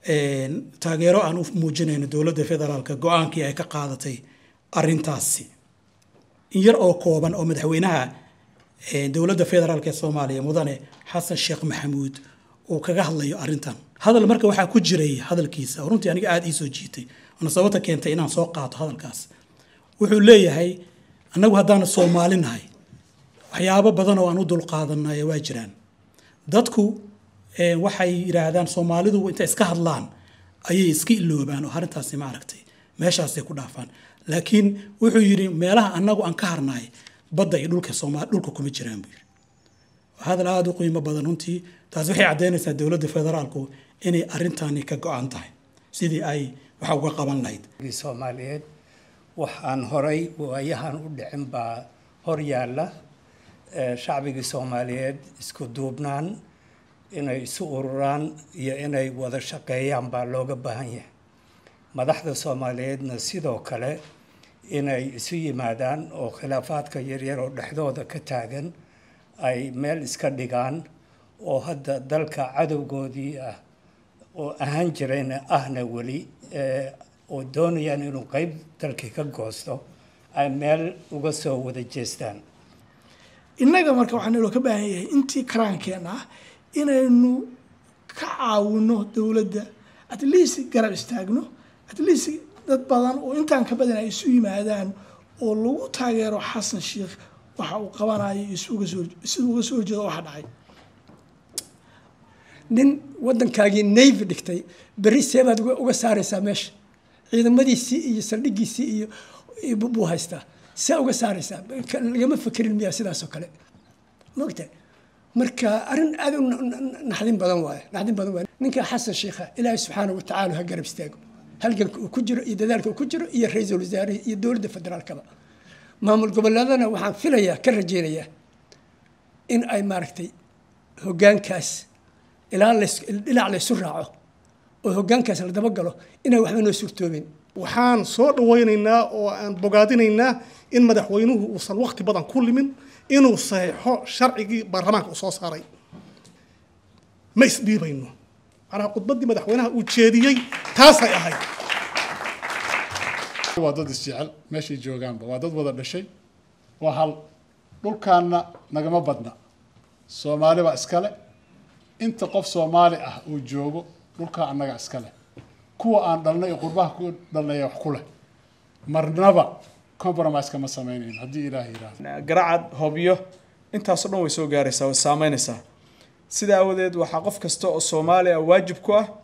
taageero aan u muujinayno dowladda federaalka go-aankii ay ka qaadatay arintaasi in yar oo kooban oo madaxweynaha dowladda federaalk ee soomaaliya mudane xasan sheekh maxamuud uu kaga hadlayo arrintan hadal marka waxaa ku jiray hadalkiisa oo runtii aniga aada ii soo jiitay waana sababta keentay inaan soo qaato hadalkaas wuxuu leeyahay annagu haddaanu soomaali nahay waxyaabo badan oo aan u dulqaadanay waa jiraan dadku waxay yidhaahdaan soomaalidu intay iska hadlaan ayay iska iloobaan oo arrintaasi ma aragtay meeshaasay ku dhaafaan laakiin wuxuu yidhi meelaha annagu aan ka harnaay badda iyo dhulka soomaali dhulka kuma jiraan buu yidhi hadal aada u qiimo badan runtii taasi waxay caddaynaysaa dowladda federaalku inay arrintani ka go-an tahay sidii ay waxa uga qaban lahayd soomaaliyeed wax aan horay waayahan u dhicin baa hor yaalla shacbigii soomaaliyeed isku duubnaan inay isu ururaan iyo inay wada shaqeeyaan baa looga baahan yahay madaxda soomaaliyeedna sidoo kale inay isu yimaadaan oo khilaafaadka yaryar oo dhexdooda ka taagan ay meel iska dhigaan oo hadda dalka cadowgoodii ah oo ahaan jirayna ahna weli oo doonayaan inuu qeyb dalkii ka goosto ay meel uga soo wada jeestaan innaga marka waxaa naloo ka baahan yahay intii karaankeenna ah inaynu ka caawino dowladda at least garab istaagno at least dad badan oo intaan ka badan ay isu yimaadaan oo lagu taageero xasan sheikh waxa uu qabanayo iyo siduu uga soo horjeedo waxa dhacay nin waddankaagii navy dhigtay berri seebaad uga saaraysaa meesha ciidamadiisii iyo saldhigiisii iyo buu haystaa see uga saaraysaa lagama fekerin miyaa sidaasoo kale mogta marka arrin aada u naxdin badan waaye naxdin badan waaye ninka xasan sheikha ilaahay subxaanahu watacaala ha garab istaago halganka uu ku jiro iyo dadaalka uu ku jiro iyo ra-iisul wasaarihi iyo dowladda federaalkaba maamul goboleedana waxaan filayaa ka rajaynayaa in ay maaragtay hoggaankaas ilaa dhinac laysu raaco oo hoggaankaas la dabagalo inay waxba noo suurtoobin waxaan soo dhawaynaynaa oo aan bogaadinaynaa in madaxweynuhu uusan waqti badan ku limin inuu saxeixo sharcigii baarlamaanka uu soo saaray ma isdhiibayno macnaha khudbaddii madaxweynaha uu jeediyey taasay ahayd waa dad isjecel meeshay joogaanba waa dad wada dhashay waa hal dhulkaanna nagama badna soomaali baa iskale inta qof soomaali ah uu joogo dhulkaa annaga iskale kuwa aan dhalnay ee qurbaha ku dhalnaya wax ku leh marnaba compromise kama samaynayn haddii ilaah yidhaahdo garacad hobyo intaasoo dhan way soo gaaraysaa way saameynaysaa sidaa awadeed waxaa qof kasta oo soomaali ah waajib ku ah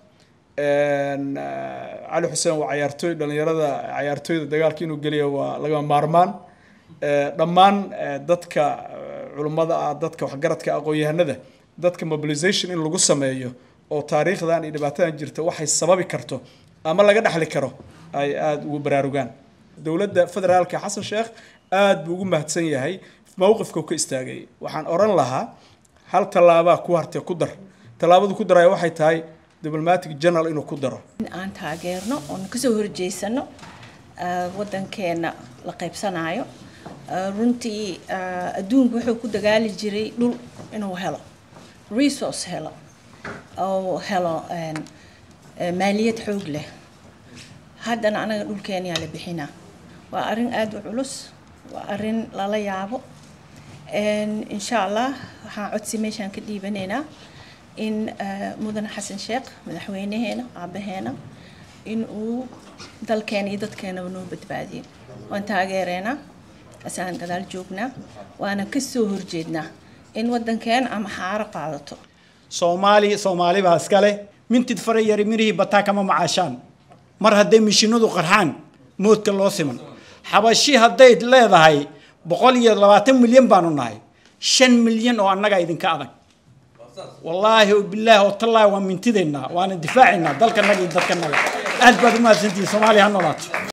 cali xuseen waa cayaartooy dhalinyarada cayaartooyda dagaalka inuu geliyo waa lagama maarmaan dhammaan dadka culummada ah dadka waxgaradka aqoon-yahanada dadka mobilization in lagu sameeyo oo taariikhdan iyo dhibaatadan jirta waxay sababi karto ama laga dhexli karo ay aada ugu baraarugaan dowladda federaalka xasan sheekh aada buu ugu mahadsan yahay mowqifkau ka istaagay waxaan odhan lahaa hal tallaabaa ku hartee ku dar tallaabadu ku daraya waxay tahay diblomatic general inuu ku daro in aan taageerno oon kasoo horjeysano waddankeena la qaybsanaayo runtii adduunku wuxuu ku dagaali jiray dhul inuu helo resource helo oo helo maaliyad xoog leh haddana anaga dhulkeenyaa la bixinaa waa arrin aada u culus waa arrin lala yaabo insha allah waxaan codsi meeshaan ka dhiibanaynaa in mudane xasan sheekh madaxweynaheena aabaheena in uu dalkeena iyo dadkeenaba noo badbaadiyo waan taageereynaa asaan gadaal joognaa waana kasoo horjeednaa in waddankeena ama xaaro qaadato soomaali soomaali baa iskale mintid fara yari mirihii bataa kama macaashaan mar hadday mishinadu qarxaan moodka loo siman xabashi hadday leedahay boqol iyo labaatan milyan baanu nahay shan milyan oo annaga idinka adag wallaahi bilaahi oo tallaahi waa mintideennaa waana difaacaynaa dalkanaga iyo dadkanaga aad baad u mahadsantihiin soomaaliya ha noolaato